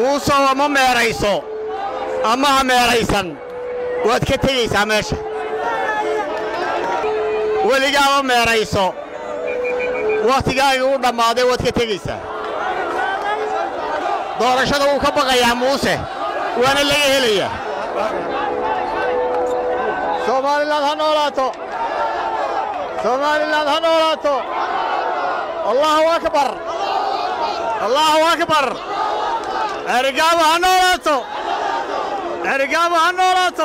muusow ama meerayso ama ha meeraysan waad ka tegaysaa meesha weligaama meerayso wakhtigaagii u dhammaaday waad ka tegaysaa doorashada wuu ka baqayaa muuse waana laga helayaa soomaaliland ha noolaato soomaaliland ha noolaato allaahu akbar allaahu akbar cerigaabo ha noolaato cerigaabo ha noolaato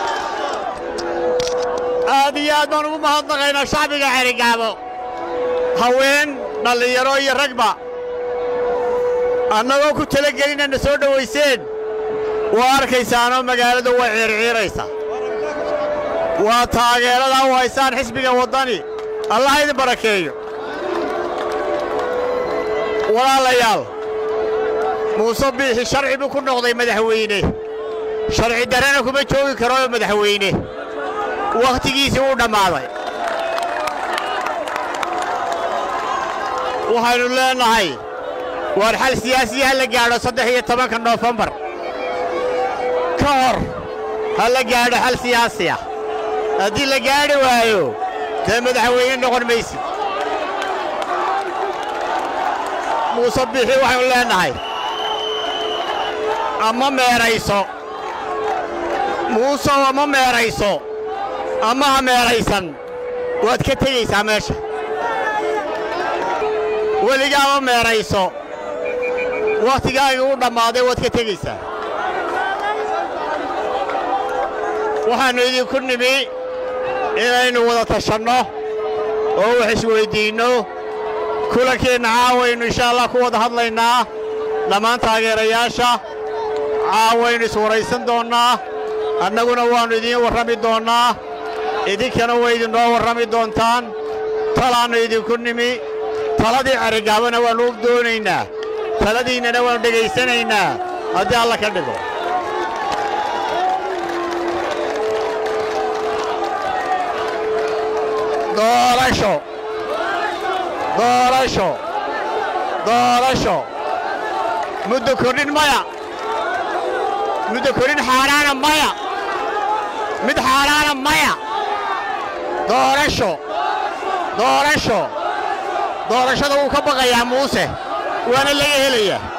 aad iyo aad baan ugu mahadnaqaynaa shacbiga cerigaabo haween dhallinyaro iyo ragba annagoo ku talagelinana soo dhowayseen waa arkaysaanoo magaaladu way ciirciiraysaa waa taageeradaa u haysaan xisbiga waddani allah idin barakeeyo walaalayaal muuse biixi sharci buu ku noqday madaxweyne sharci darrena kuma joogi karoo madaxweyne wakhtigiisii wuu dhammaaday waxaynu leennahay waar xal siyaasiya ha la gaadho saddex iyo tobanka noofembar ka hor ha la gaadho xal siyaasi ah haddii la gaadhi waayo dee madaxweyne noqon maysid muuse biixi waxaynu leennahay ama meerayso muusow ama meerayso ama ha meeraysan waad ka tegaysaa meesha weligaama meerayso wakhtigaagii u dhammaaday waad ka tegaysaa waxaannu idinku nimi inaynu wada tashanno oo wax isweyddiinno kulankeenna caawaynu insha allah ku wada hadlaynaa dhammaan taageerayaasha caawaynu iswaraysan doonnaa annaguna waannu idiin warrami doonnaa idinkana way idinnoo warrami doontaan talaannu idinku nimi taladii cerigaabana waannu u doonaynaa taladiinnana waannu dhegaysanaynaa haddii alla ka dhigo doorasho doorasho doorasho muddo kordhin maya muddo kordhin xaaraana maya mid xaaraana maya doorasho doorasho doorashada wuu ka baqayaa muuse waana laga helayaa